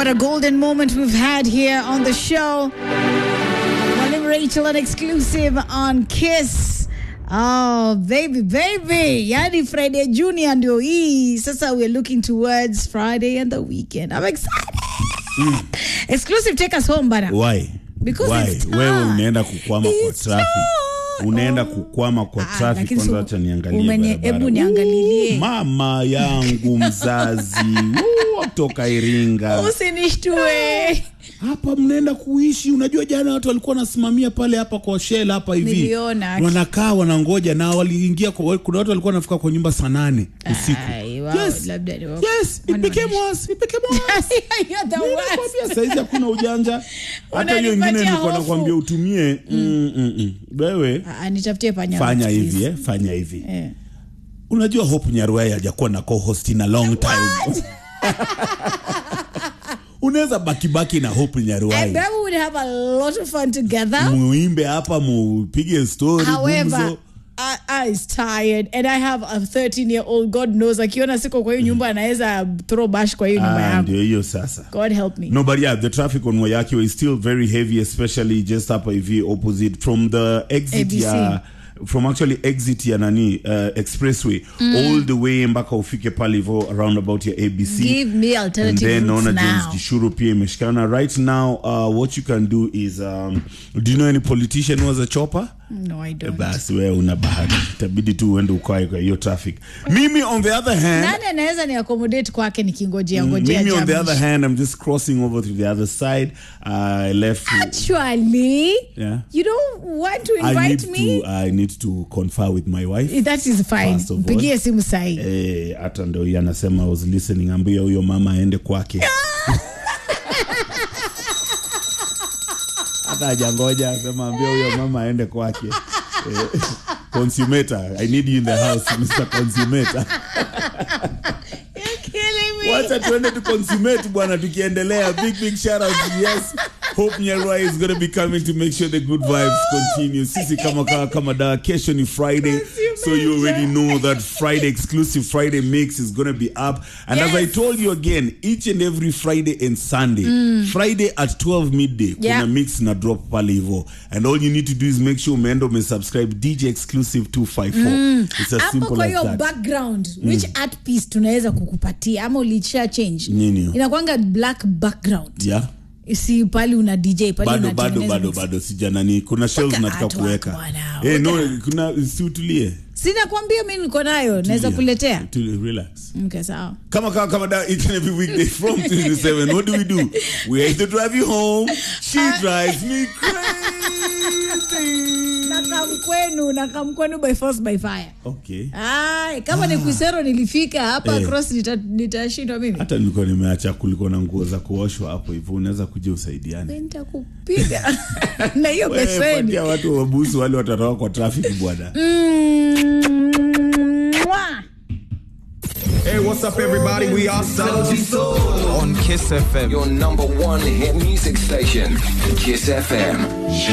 What a golden moment we've had here on the show. Mwalimu Rachel, an exclusive on Kiss. Oh, baby, baby. Yani Friday Junior ndio hii. Sasa we're looking towards Friday and the weekend. I'm excited. Exclusive, take us home, bana. Why? Because Why? it's time. Wewe unaenda kukwama kwa It's traffic. time. Unaenda Oh. kukwama kwa Ah, traffic lakini kwanza so- acha niangalie umenie- barabara. hebu niangalilie. Ooh, Mama yangu mzazi. Ooh, kutoka Iringa. Usinishtue. hapa mnaenda kuishi unajua jana watu walikuwa wanasimamia pale hapa kwa shell hapa hivi Niliona. wanakaa wanangoja na waliingia kwa, kuna watu walikuwa wanafika kwa nyumba saa nane usiku Ai, wow, yes. labda ni wao. yes it became worse it became worse You're the worst. Nakwambia saizi hakuna ujanja hata hiyo ingine Unanipatia nilikuwa hofu. nakwambia utumie mm, mm, mm. wewe Ah, nitafutie panya. fanya please. hivi eh, fanya hivi Eh. unajua hope nyaruai hajakuwa na co-host in a long time unaweza bakibaki na hope I nyaruai bet we would have a lot of fun together. muimbe hapa mupige story However, gumzo. I, I is tired and I have a 13 year old God knows akiona siko kwa hiyo nyumba anaweza throw bash kwa hiyo nyumba Ah, yangu. ndio hiyo sasa God help me. no but yeah the traffic on Wayakio is still very heavy especially just hapa hivi opposite from the exit ABC. ya from actually exit ya nani uh, expressway all the way mpaka ufike pale hivo around about ya abc Give me and alternative then routes naona James now. Gishuru pia imeshikana right now uh, what you can do is um, do you know any politician who has a chopper No, I don't. basi wewe una bahati itabidi tu uende ukae kwa hiyo traffic mimi on the other hand Nani anaweza ni accommodate kwake nikingojea ngojea Mimi on the jambo. other hand, I'm just crossing over to the other side. I left. Actually, Yeah. you don't want to I need invite me? to. I need to confer with my wife. That is fine. First of all. Mpigie simu sahi. Eh, hata ndo yeye anasema I was listening, ambia huyo mama aende kwake. hata hajangoja asema ambia huyo mama aende kwake. Eh, Consummator, I need you in the house, Mr. Consummator. You're killing me. wacha tuende tu consummate bwana tukiendelea big big shout out yes hope nyarwa is going to be coming to make sure the good vibes continue sisi kama kawa kama dawa kesho ni friday so you already know that friday exclusive friday mix is going to be up and as i Yes. told you again each and every friday and sunday friday at 12 midday Yeah. kuna mix na drop pale hivo and all you need to do is make sure umeenda umesubscribe dj exclusive 254 it's as hapo simple kwa as hiyo that background which art piece tunaweza kukupatia ama ulisha change Nini? inakwanga black background yeah si pali una dj pali bado bado unatengeneza bado mix. bado sijanani kuna shells Weka nataka artwork kuweka bwana, eh no weka. kuna siutulie sina kuambia mi niko nayo naweza kuletea relax okay, sawa kama kama kama da each and every weekday from 2 to 7 what do we do we either drive you home she drives me crazy nakamkwenu nakamkwenu by force by fire okay Ay, kama ni kuisero nilifika hapa Eh. cross nita- nitashindwa mimi hata nilikuwa nimeacha kulikuwa na nguo za kuoshwa hapo hivyo unaweza kuja usaidiane nitakupiga na hiyo Wewe, beseni patia watu wabusu wale watatoka kwa traffic bwana Mwah. Hey, what's up, everybody? We are Saudi Soul on Kiss FM. Your number one hit music station, Kiss FM.